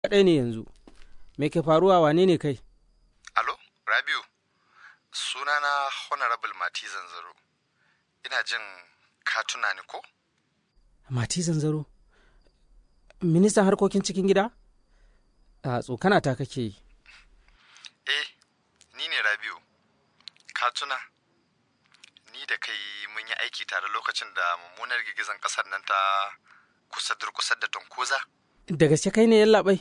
kaɗai ne yanzu. Me ke faruwa wane ne kai? Alo, Rabiu, sunana Honorable Mati Zanzaro. Ina jin ka tuna ni ko? Mati zanzaro. Ministan harkokin cikin gida? A tsokana ta kake yi. Eh, ni ne Rabiu. Ka tuna? Ni da kai mun yi aiki tare lokacin da mummunar girgizan ƙasar nan ta kusa durkusar da Tonkoza? Da gaske kai ne yallaɓai?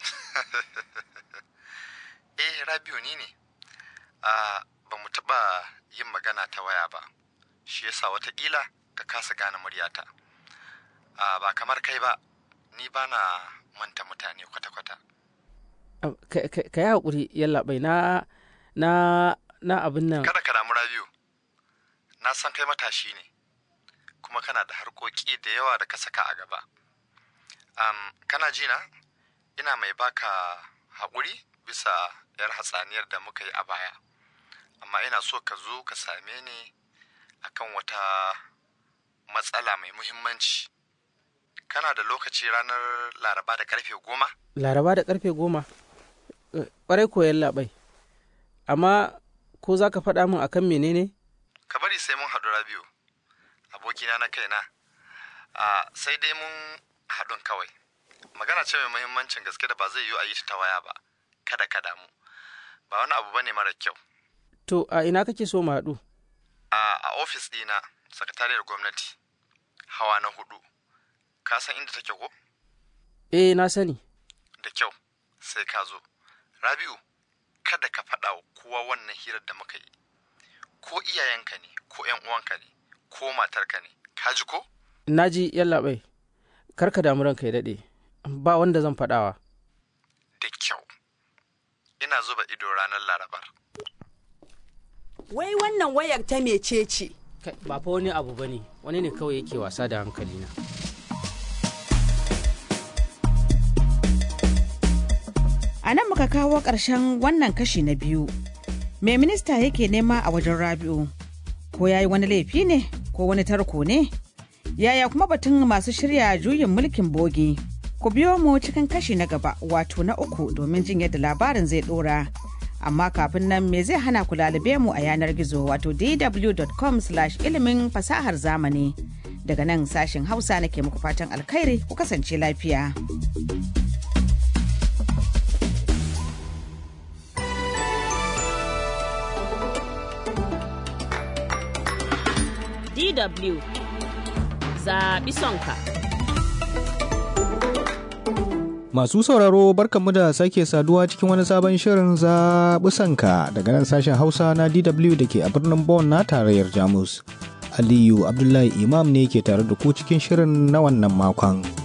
Eh, Rabiu ni ne. Ah, ba mu taɓa yin magana ta waya ba. Shi yasa watakila ka kasa gane muryata. Ah, ba kamar kai ba, ni ba na manta mutane kwata-kwata. Ka yi haƙuri yallaɓai na na na abin nan. Kada ka damu Rabiu. Na san kai matashi ne, kuma kana da harkoki da yawa da ka saka a gaba. Um, kana ji na? Ina mai baka haƙuri bisa yar hatsaniyar da muka yi a baya. Amma ina so ka zo ka same ni akan wata matsala mai muhimmanci. Kana da lokaci ranar Laraba da karfe goma? Laraba da karfe goma? Ƙwarai ko yallaɓai. Amma ko za ka faɗa min akan menene? Ka bari sai mun haɗu Rabiu, abokina na kaina. A sai dai mun haɗun kawai. Magana ce mai muhimmancin gaske da ba zai yiwu a yi ta waya ba. Kada ka damu. Ba wani abu bane mara kyau. To, a ina kake so mu haɗu? A a ofis ɗina, sakatariyar gwamnati, hawa na hudu. Ka san inda take ko? Eh, na sani. Da kyau, sai ka zo. Rabiu, kada ka faɗa wa kowa wannan hirar da muka yi. Ko iyayenka ne, ko ‘yan uwanka ne, ko matarka ne, ka ji ko? Na ji yallaɓai. Kar ka damu ranka ya daɗe. Ba wanda zan faɗawa. Da kyau. Ina zuba ido ranar Larabar. Wai wannan wayar ta mece ce? Ba fa wani abu ba ne, wani ne kawai yake wasa da hankalina. A nan muka kawo ƙarshen wannan kashi na biyu. Me minista yake nema a wajen Rabi'u? Ko ya yi wani laifi ne? Ko wani tarko ne? Yaya kuma batun masu shirya juyin mulkin bogi? Ku biyo mu cikin kashi na gaba wato na uku domin jin yadda labarin zai ɗora. amma kafin nan me zai hana ku lalube mu a yanar gizo wato dw.com ilimin fasahar zamani daga nan sashen hausa nake muku fatan alkhairi ku kasance lafiya DW zaɓi sonka. Masu sauraro barkanmu da sake saduwa cikin wani sabon shirin zaɓi sanka daga nan sashen Hausa na DW da ke a birnin Bonn na tarayyar Jamus. Aliyu Abdullahi Imam ne ke tare da ku cikin shirin na wannan makon.